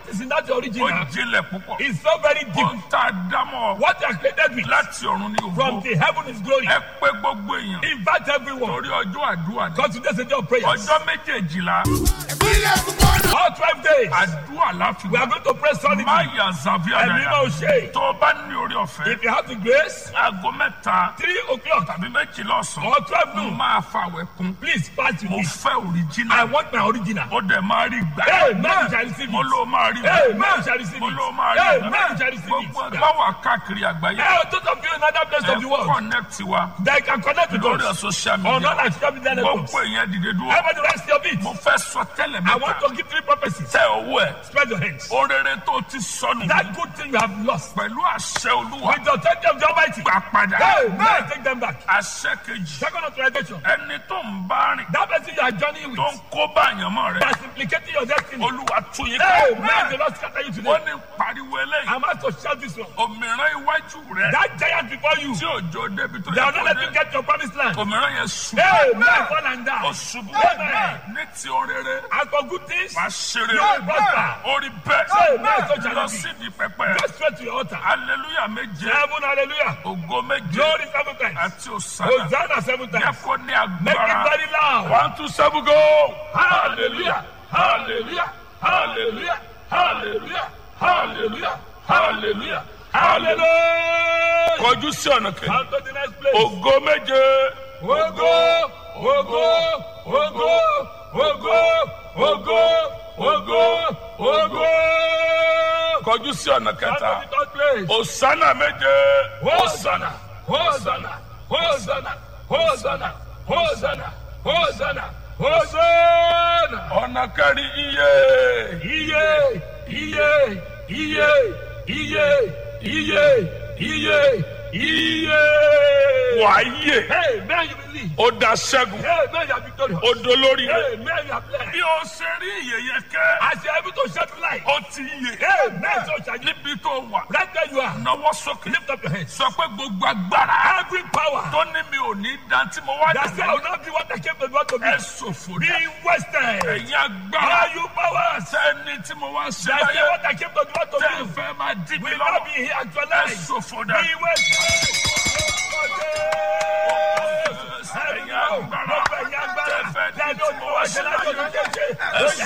is in that ó original jinlẹ̀ púpọ̀ is so very deep. ohun tá a dámọ̀ What you are created with láti ọ̀run ní from ògbó the heaven is glory. ẹ pé gbogbo èèyàn Invite everyone. torí ọjọ́ àdúrà ní Because today's a day of prayers. ọjọ́ méjèèjìlá All 12 days. àdúrà láfi We are going to pray solidly. má yà zàbí Ẹ̀mí àdáyà máa ṣe. tó o bá ní orí ọ̀fẹ́ If you have the grace, aago mẹ́ta 3 o'clock tàbí méjìlá ọ̀sán or 12 mo noon, máa fàwẹ̀ kún please fast with mo me. fẹ́ I òrìjínà want my original. ó dẹ̀ máa rí gbà Amen. You shall receive mo it. ló máa rí Amen. You shall receive mo it. ló máa rí Amen. You shall receive gbogbo it. ẹgbẹ́ wà káàkiri àgbáyé Hey, those of you in other places ẹ of the world, kọ́nẹ́tì wa they can connect with lórí us. social On all media our social media networks. gbogbo èèyàn dìde dúró Everybody rest your feet. mo fẹ́ sọ tẹ́lẹ̀ I want mẹ́ta to give three prophecies. tẹ owó ẹ̀ Spread your hands. orere tó ti sọnù That good thing you have lost. pẹ̀lú àṣẹ olúwa With the authority of the Almighty. gbà padà Hey, man, take them back. àṣẹ kejì Second authorization. ẹni tó ń bá rìn That person you are journeying tó with. ń kó bá àyànmọ́ rẹ̀ That's implicating your destiny. olúwa tún yín Hey, ká man, the Lord scatter you wọ́n today. ní pariwo eléyìí I'm about to shout this one. òmìrán iwájú rẹ̀ That giant before you. tí òjò débi tó They yẹ are not kó letting you dé get your promised land. òmìrán yẹn ṣubú Hey, man, fall and die. ó ṣubú Amen. ní ti orere As for good things, wàá ṣeré Yóò prosper. orí bẹ́ẹ̀ Amen. So shall lọ it be. sídìí pẹpẹ go straight to your altar. hallelujah méje Seven, hallelujah. ògo méje Glory seven times. àti òsàlà Hosanna seven jẹ́ times. kó ní Make it agbára very loud. one two seven go Hallelujah. Hallelujah. Hallelujah. Hallelujah. Hallelujah. Hallelujah. Hallelujah. kọjú sí ọ̀nà kejì Come to the next place. ògo méje Ogo, ogo, ogo, ogo, ogo, ogo, ogo. kọjú sí ọ̀nà Come kẹta to the third place. òsánà méje Hosanna, Hosanna, Hosanna, Hosanna, Hosanna, Hosanna, Hosanna. ọ̀nà kẹrin iye Iye, iye, iye, iye, iye, iye, iye. wàáyè Hey, man, you believe. ó da ṣẹ́gun Hey, man, you are victorious. ó dolórí rẹ̀ Hey, man, you are blessed. bí o ṣe rí ìyẹyẹ kẹ́ As you are able to shed light. ó ti yè Hey, man, so shall you. níbi tó wà Right where you are. náwó sókè Lift up your hands. sọ pé gbogbo agbára Every power tó ní mi ò ní dán tí mo wá that say I will not be what I came to do to be. ẹ ṣòfò Be dá wasted. ẹ̀yin agbára Are you powers sẹ́ni tí mo wá ṣe that say láyé what I came to do to tẹ́ ẹ be? fẹ́ máa dí mi Will not lọ́wọ́ be here ẹ actualized. ṣòfò dá Be wasted. ẹ̀yin agbára tẹ́ fẹ́ dí tí mo wá ṣe láyé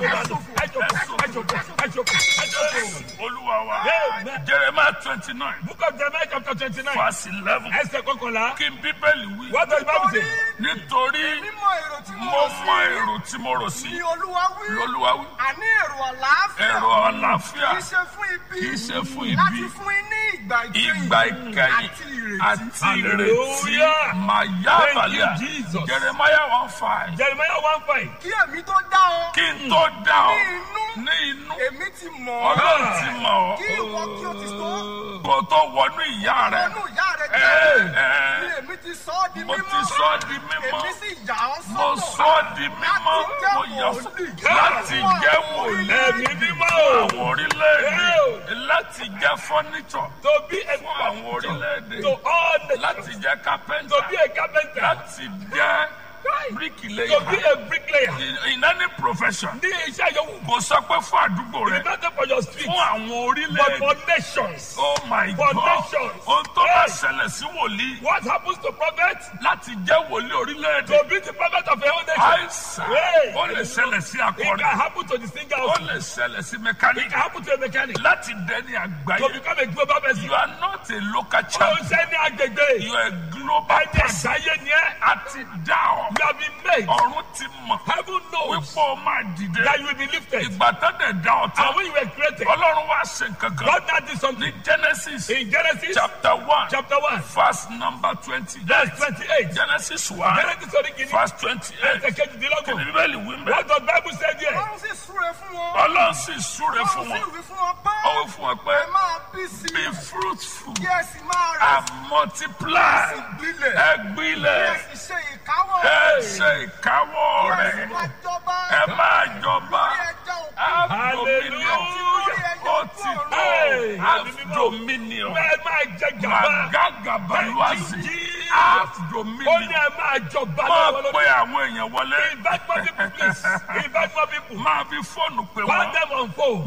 olúwa wa Amen. jeremiah twenty nine Book of Jeremiah chapter twenty-nine. verse eleven Ẹsẹ̀ kọkànlá. kí n bíbélì wí What does the Bible say? nítorí mímọ èrò tí mo mo rò mọ sí èrò tí mo rò sí ni olúwa wí lolúwa wí àní èrò àlàáfíà èrò àlàáfíà kì í ṣe fún ibi kì í ṣe fún láti ibi fún yín ní ìgbà ìkẹyìn ìgbà ìkẹyìn àti ìrètí àti ìrètí Hallelujah. màyà Thank you, àbàlíà Jesus. jeremiah one five Jeremiah one five. kí èmi tó dá ọ kí n tó dá ọ ní inú ní inú èmi ti mọ̀ ọ́ ọlọ́run ti mọ̀ ọ́ kí ìwọ kí o ti tó kó tó wọnú ìyá rẹ ọnù ìyá rẹ Ẹ, jẹ́ ẹ. ni èmi ti sọ ọ́ di mo mímọ́ ti sọ ọ́ di mímọ́ èmi sì yà ọ́ mo sọ́tọ̀ sọ ọ́ di mímọ́ mo yà ọ́ sọ́ láti jẹ́ wòlíì Ẹ̀mí mímọ́ o. àwọn orílẹ̀-èdè láti jẹ́ fọ́nìṣọ̀ To be a fún àwọn orílẹ̀-èdè to all the láti jẹ́ to kápẹ́ńtà be a carpenter. láti jẹ́ To be bíríkìlẹ́yà a bricklayer. in in any profession Ní iṣẹ́ yòówù. kò sọ pé fún àdúgbò rẹ It's not just for your street. fún àwọn But orílẹ̀-èdè for nations. oh my for god nations. ohun tó bá Hey. ṣẹlẹ̀ sí wòlíì What happens to prophet? láti jẹ́ wòlíì orílẹ̀-èdè To be the prophet of a whole nation. àìsàn Hey. ó lè ṣẹlẹ̀ sí It akọrin can happen to the singer ó also. lè ṣẹlẹ̀ sí It mẹkáníkì can happen to a mechanic. láti dẹni To àgbáyé become a global person. you are not a local Ó ń champion ṣe ní agbègbè. you are a global Ẹni person àgbáyé ni ẹ́. àti dá ọ You have been made. ọ̀run ti mọ̀ Heaven knows wípé ó máa dìde that you will be lifted. ìgbà tó dẹ̀ dá ọ tán And when you were created, ọlọ́run wá ṣe nǹkan kan God now did ní something. genesis In Genesis chapter one chapter 1, verse number twenty verse 28. genesis one Genesis orí kìíní. verse twenty eight Ẹsẹ̀ kejìdínlógún. bíbélì wí mẹ́ What does Bible say there? ọlọ́run sì súre fún wọn ọlọ́run sì súre ọlọ́run fún sì wọn wí fún wọn pé ó wí fún wọn pé ẹ máa bí sí be fruitful kí ẹ sì máa rẹ̀ and multiply sí gbilẹ̀ ẹ kí ẹ gbilẹ̀ sì ṣe ìkáwọ́ ẹ ṣe ìkáwọ́ kí ẹ sì rẹ̀ máa jọba ẹ máa jọba kí ẹ jẹ́ òkú have dominion Hallelujah. ó ti tó Hey. have dominion Bẹ́ẹ̀ máa jẹ gàba. magagabaluwazi Jesus. have Ó ní dominion ẹ máa jọba máa lọ́wọ́ pe lórí. àwọn èèyàn wọlé Invite more people please. Invite more people. máa fi fóònù pè Call wọ́n them on phone.